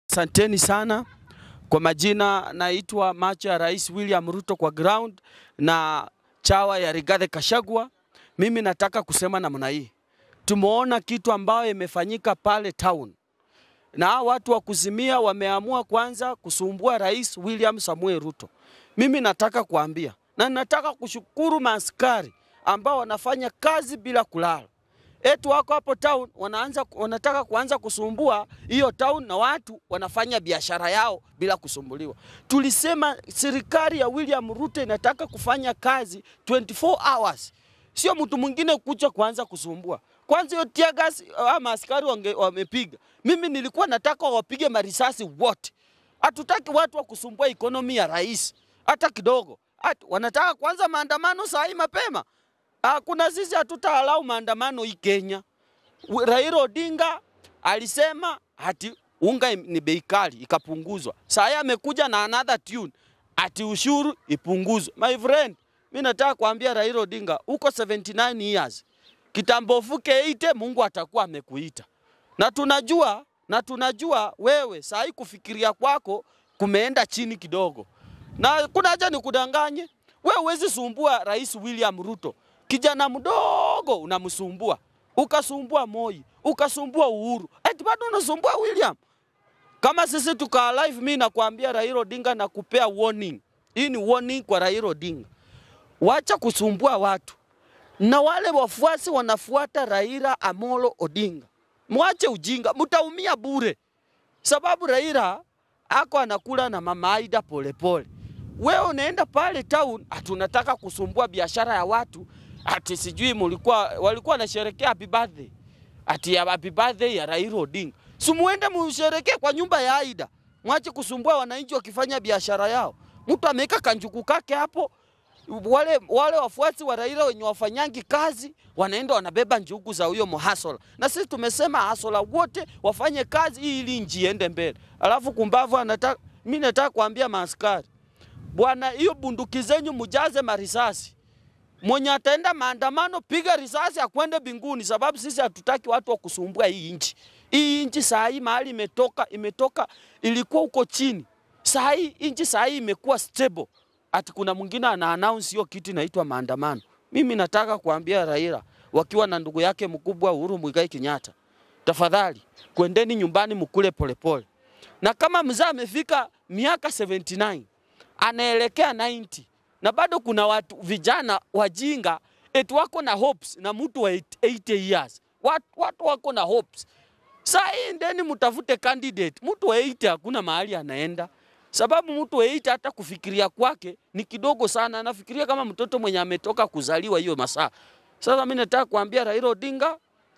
Asanteni sana. Kwa majina naitwa macho ya Rais William Ruto kwa ground na chawa ya Rigathi Kashagwa. Mimi nataka kusema namna hii, tumeona kitu ambayo imefanyika pale town, na hao watu wa kuzimia wameamua kwanza kusumbua Rais William Samuel Ruto. Mimi nataka kuambia na nataka kushukuru maaskari ambao wanafanya kazi bila kulala etu wako hapo town wanaanza, wanataka kuanza kusumbua hiyo town na watu wanafanya biashara yao bila kusumbuliwa. Tulisema serikali ya William Ruto inataka kufanya kazi 24 hours, sio mtu mwingine kuja kuanza kusumbua. Kwanza hiyo tear gas ama askari wange, wamepiga, mimi nilikuwa nataka wapige marisasi wote. Hatutaki watu wa kusumbua ekonomi ya rais hata kidogo. Atu, wanataka kuanza maandamano saa hii mapema. Hakuna, sisi hatutaalau maandamano hii Kenya. Raila Odinga alisema ati unga ni bei kali ikapunguzwa. Saa amekuja na another tune ati ushuru ipunguzwe. My friend, mimi nataka kuambia Raila Odinga uko 79 years. Kitambo ufuke 80 Mungu atakuwa amekuita. Na tunajua na tunajua wewe saa hii kufikiria kwako kumeenda chini kidogo. Na kuna haja nikudanganye. Wewe huwezi sumbua Rais William Ruto kijana mdogo unamsumbua, ukasumbua Moi, ukasumbua Uhuru, eti bado unasumbua William. Kama sisi tuka live, mimi nakwambia Raila Odinga na kupea warning. Hii ni warning kwa Raila Odinga, wacha kusumbua watu na wale wafuasi wanafuata Raila Amolo Odinga, mwache ujinga, mtaumia bure, sababu Raila ako anakula na mama Aida polepole. Wewe unaenda pale town, hatunataka kusumbua biashara ya watu ati sijui mulikuwa walikuwa wanasherekea happy birthday ati ya happy birthday ya Raila Odinga. Si muende musherekee kwa nyumba ya Aida, mwache kusumbua wananchi wakifanya biashara yao. Mtu ameweka kanjuku kake hapo, wale, wale wafuasi wa Raila wenye wafanyangi kazi wanaenda wanabeba njugu za huyo mhasola, na sisi tumesema hasola wote wafanye kazi ili nchi iende mbele. Alafu kumbavu anataka, mimi nataka kuambia maaskari bwana, hiyo bunduki zenyu mujaze marisasi mwenye ataenda maandamano, piga risasi akwende binguni, sababu sisi hatutaki watu wa kusumbua hii nchi. Hii nchi saa hii mahali imetoka, imetoka ilikuwa huko chini, saa hii nchi saa hii imekuwa stable. Ati kuna mwingine ana announce hiyo kitu inaitwa maandamano. Mimi nataka kuambia Raila wakiwa na ndugu yake mkubwa Uhuru Muigai Kenyatta, tafadhali kwendeni nyumbani mkule polepole, na kama mzee amefika miaka 79 anaelekea 90 na bado kuna watu vijana wajinga eti wako na hopes na mtu wa 80 years. Watu, watu wako na hopes. Saa hii ndeni mtafute candidate. Mtu wa 80 hakuna mahali anaenda, sababu mtu wa 80 hata kufikiria kwake ni kidogo sana, anafikiria kama mtoto mwenye ametoka kuzaliwa hiyo masaa. Sasa mimi nataka kuambia Raila Odinga,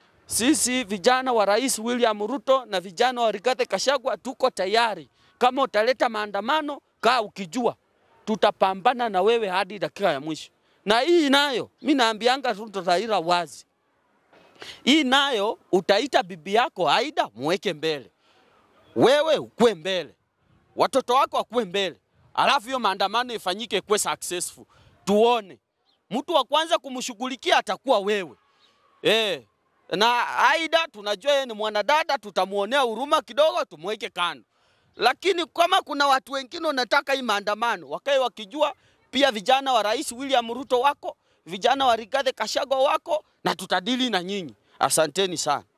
sisi vijana wa Rais William Ruto na vijana wa Rigathi Kashagwa tuko tayari. Kama utaleta maandamano, kaa ukijua tutapambana na wewe hadi dakika ya mwisho. Na hii nayo mi naambianga Ruto Raila wazi, hii nayo utaita bibi yako Aida muweke mbele, wewe ukue mbele, watoto wako wakuwe mbele, alafu hiyo maandamano ifanyike kuwe successful. Tuone mtu wa kwanza kumshughulikia atakuwa wewe eh. Na Aida tunajua yeye ni mwanadada, tutamuonea huruma kidogo, tumweke kando lakini kama kuna watu wengine wanataka hii maandamano wakae wakijua pia vijana wa Rais William Ruto wako, vijana wa Rigathi Kashagwa wako, na tutadili na nyinyi. Asanteni sana.